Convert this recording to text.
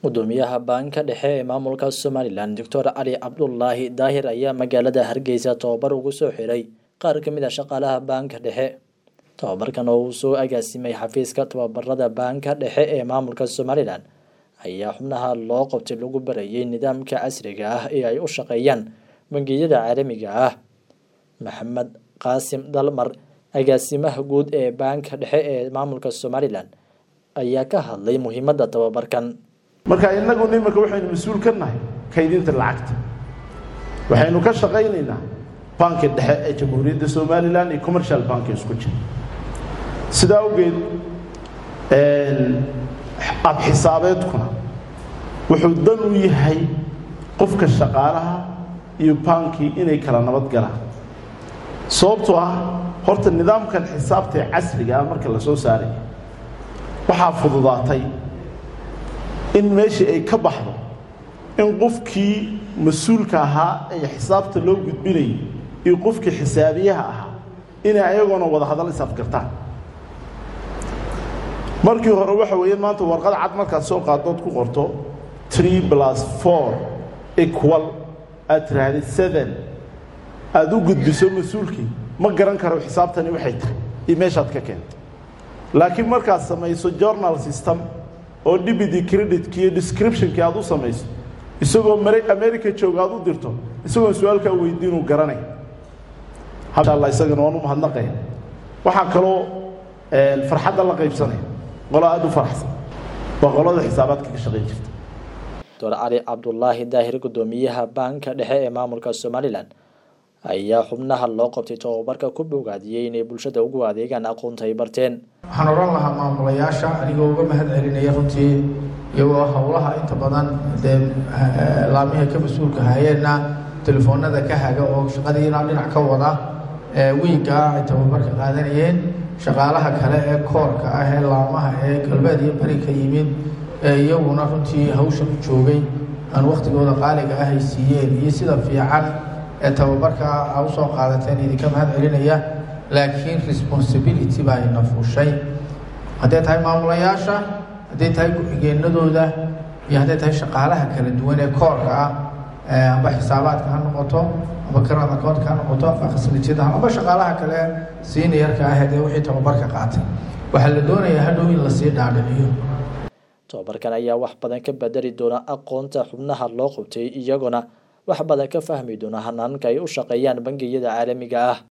gudoomiyaha baanka dhexe ee maamulka somalilan doctor cali cabdulaahi daahir ayaa magaalada hargeysa tobabar ugu soo xiray qaar ka mid a shaqaalaha baanka dhexe tobabarkan oo uu soo agaasimay xafiiska tababarada baanka dhexe ee maamulka somalilan ayaa xubnaha loo qabtay lagu barayay nidaamka casriga ah ee ay u shaqeeyaan bangiyada caalamiga ah maxamed qaasim dalmar agaasimaha guud ee baanka dhexe ee maamulka somalilan ayaa ka hadlay muhiimadda tababarkan marka innagu nimanka waxaynu mas-uul ka nahay kaydinta lacagta waxaynu ka shaqaynaynaa banki dhexe ee jamhuuriyadda somalilan iyo commercial banki isku jira sidaa awgeed abxisaabeedkuna wuxuu dan u yahay qofka shaqaalaha iyo baankii inay kala nabad galaan sababtoo ah horta nidaamkan xisaabta ee casriga ah marka la soo saaraya waxaa fududaatay in meeshii ay ka baxdo in qofkii mas-uulka ahaa ee xisaabta loo gudbinayay iyo qofkii xisaabiyaha ahaa inay ayagoona wada hadal isafgartaan markii hore waxa weeye maanta warqad cad markaad soo qaadood ku qorto tree plus four equal aad tiraahday seven aada u gudbiso mas-uulkii ma garan karo xisaabtani waxay tahay iyo meeshaad ka keentay laakiin markaad samayso journal system oo dibidi creditki iyo descriptionkii aad u samayso isagoo america jooga aad u dirto isagoon su-aalkaa weydiinuu garanay insha alla isagana waan u mahadnaqaya waxaa kaloo farxadda la qaybsanaya qolo aada u faraxsan waa qolada xisaabaadka ka shaqayn jirta doctor cali cabdulaahi daahir gudoomiyaha baanka dhexe ee maamulka somalilan ayaa xubnaha loo qabtay tobabarka ku bogaadiyey inay bulshada ugu adeegaan aqoonta ay barteen waxaan odhan lahaa maamulayaasha anigoo uga mahad celinaya runtii iyagoo howlaha inta badan dee laamiha ka mas-uulka hayeenna telefoonada ka haga oo shaqadiina dhinac ka wada wiinkaa ay tababarka qaadanayeen shaqaalaha kale ee koorka ah ee laamaha ee galbeed iyo beri ka yimid ee iyaguna runtii hawsha u joogay aan wakhtigooda qaaliga ah ay siiyeen iyo sida fiican ee tababarka a u soo qaadateen idinka mahad celinaya laakiin responsibility baa ina fuushay hadday tahay maamulayaasha hadday tahay ku-xigeenadooda iyo hadday tahay shaqaalaha kala duwan ee koorka ah amba xisaabaadka ha noqoto amba karad akoontka ha noqoto amba khasnijada amba shaqaalaha kale siinayarka ah dee wixii tababarka qaatay waxaa la doonayaa hadhow in lasii dhaadhiciyo tobabarkan ayaa wax badan ka bedeli doona aqoonta xubnaha loo qabtay iyaguna wax badan ka fahmi doona hanaanka ay u shaqeeyaan bangiyada caalamiga ah